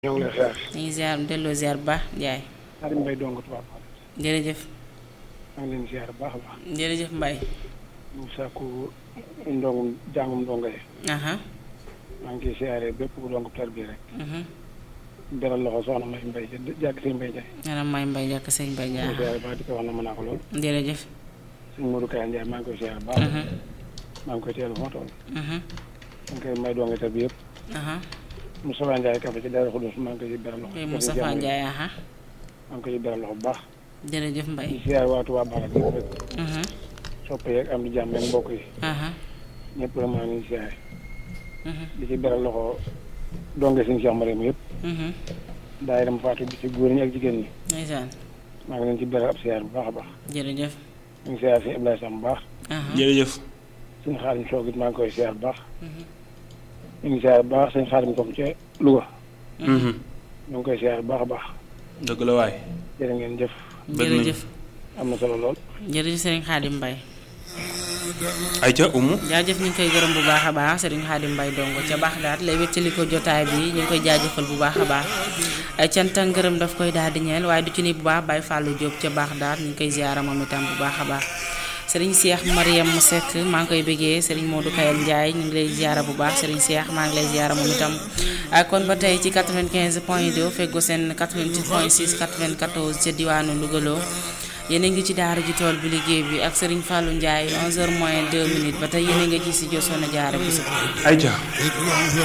ñoo ngi lay ziar. ñu ngi ziar delloo ziar bu baax Ndiaye. Xaadim Mbay dong tubaab jërëjëf maa ngi leen ziar bu baax a baax. jërëjëf Mbaye. ñu sàkku ndongum jàngum ndongo yi. aha maa ngi ciy ziare bépp ku dong tar bi rek. mhm beral loxo soxna May Mbay jàkk sëñ Mbay Jaay. maanaam may Mbaye jàkk sëñ Mbaye ñu Ndiaye. ziare baax di ko wax na mën naa ko lool. jërëjëf. sëñ Modou Kaya Ndiaye maa ngi koy ziar bu baax. mhm maa ngi koy teel fu ma toll. mhm maa ngi koy may dongo tar bi yëpp. aha Moustapha Ndiaye kafe ci Daaru Xudus maa ngi koy beral loxo. koy Moustapha Ndiaye aha maa ngi koy beral loxo bu baax. jërëjëf di Mbaye. ziar waa Tuubaa Barak yëpp rek. mhm soppe yeeg am di jàmm ak mbokk yi. aha ñëpp la maa ngi ziare. mhm di ci beral loxo donge sëñ Cheikh Mariam yëpp. mhm daayira mu faatu bi ci góor ñi ak jigéen ñi. ndeysaan maa ngi leen ci beral ab siyaar bu baax a baax. jërëjëf. ñu ngi siyaar si Ibrahima Sam bu baax. aha jërëjëf suñu xaalim soog it maa ngi koy siyaar bu baax. mhm ñu ngi siyaar bu baax suñu xaalim comme ca Louga. Mhm. ñu ngi koy siyaar bu baax a baax. dëgg la waay jërë ngeen jëf bëgg nañu. jërëjëf am na solo lool. jërëjëf Serigne Khadim Mbaye. ayca umu jaajëf ñu ngi koy gërëm bu baax a baax Serigne Khadim Mbaye dongo ca baax daat lay wéttali ko jotaay bi ñu ngi koy jaajëfal bu baax a baax ay cant ak ngërëm daf koy daal di ñeel waaye du ci ni bu baax Baye Fallou Diop ca baax daat ñu ngi koy ziara moom itam bu baax a baax Serigne Cheikh Mariam Seck maa ngi koy bëggee Serigne Modou Kayal Ndiaye ñu ngi lay ziara bu baax Serigne Cheikh maa ngi lay ziara moom itam ak kon ba tey ci 95 point 2 feggo seen 88 point 6 94 ca diwaanu Louga loo yéen a ngi ci daara ji tool bi liggéey bi ak Serigne Fallou Ndiaye 11h moins 2 minutes ba tey yéen a ngi ci studio Soxna Diarra Bousso ayca